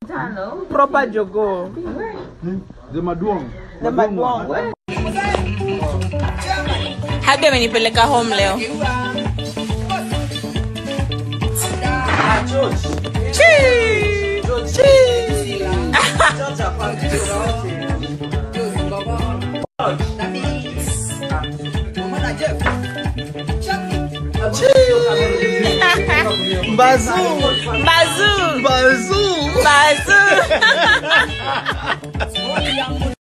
proper jogoo The maduong. the maduong hadi amenipeleka home leo Chii! Chii! bazuu Bazoo! bazuu Bazoo!